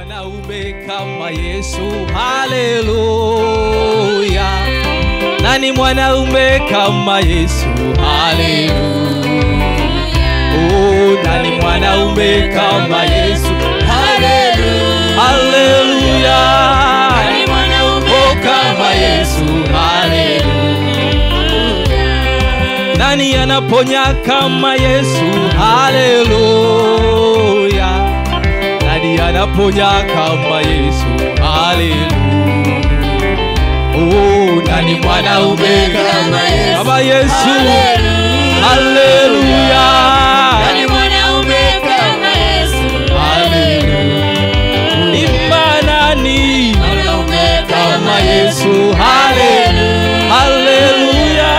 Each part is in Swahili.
mwanaume kama Yesu? Haleluya! Nani mwanaume kama Yesu? Haleluya! Oh, nani mwanaume kama Yesu? Haleluya! Haleluya! Oh, kama Yesu. Haleluya! Nani anaponya kama Yesu? Haleluya! Nani anaponya kama Yesu? Haleluya! Oh, nani mwanaume kama Yesu? Kama Yesu. Haleluya! Haleluya! Imba nani kama Yesu? Haleluya! Haleluya!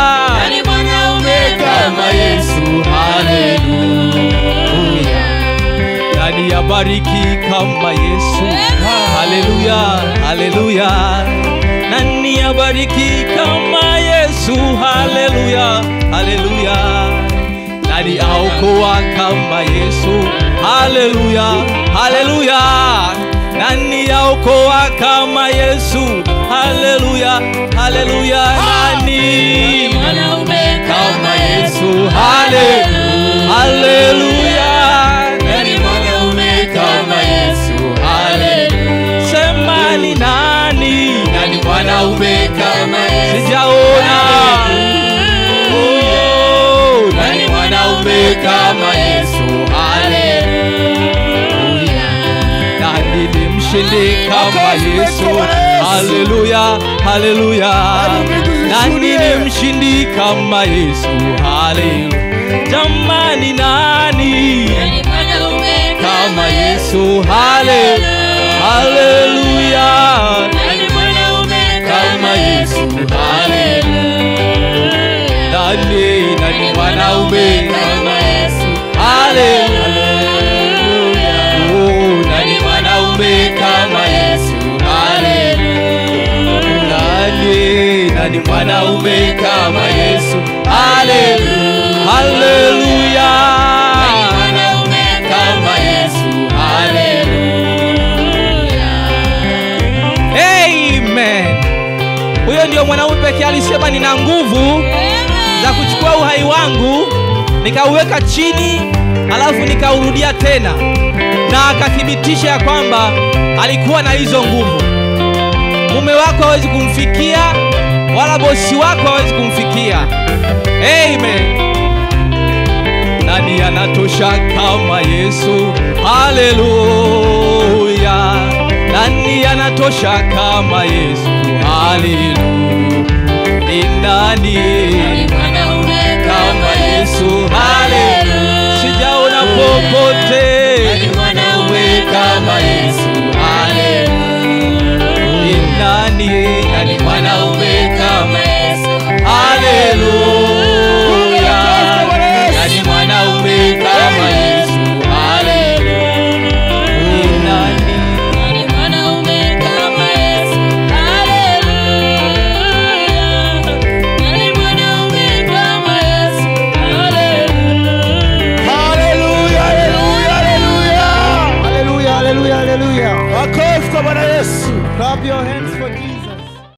Kama Yesu. Haleluya! Nani abariki kama Yesu? Haleluya! Haleluya! Nani abariki kama Yesu? Haleluya! Haleluya! Nani aokoa kama Yesu? Haleluya! Haleluya! Nani aokoa kama Yesu? Haleluya! Haleluya! Nani kama Yesu? Haleluya! Haleluya! Nani kama Yesu? Haleluya! Sema ni nani? Nani mwanaume kama Yesu? Sijaona. Oh, nani mwanaume kama Yesu? Haleluya! Nani ni mshindi kama Yesu? Haleluya! Haleluya! Nani ni mshindi kama Yesu? Haleluya! Jamani, nani kama Yesu? Haleluya! Haleluya! Kama Yesu. Haleluya! Nani nani mwanaume kama Yesu? Haleluya! Oh, nani mwanaume kama Yesu? Haleluya! Nani nani mwanaume kama Yesu? Haleluya! Haleluya! Kama Yesu. Haleluya! Amen. Huyo ndio mwanaume pekee alisema nina nguvu za kuchukua uhai wangu nikauweka chini alafu nikaurudia tena, na akathibitisha ya kwamba alikuwa na hizo nguvu. Mume wako hawezi kumfikia, wala bosi wako hawezi kumfikia. Amen. Nani anatosha kama Yesu? Haleluya! Nani anatosha kama Yesu? Haleluya! Ni nani kama Yesu? Haleluya!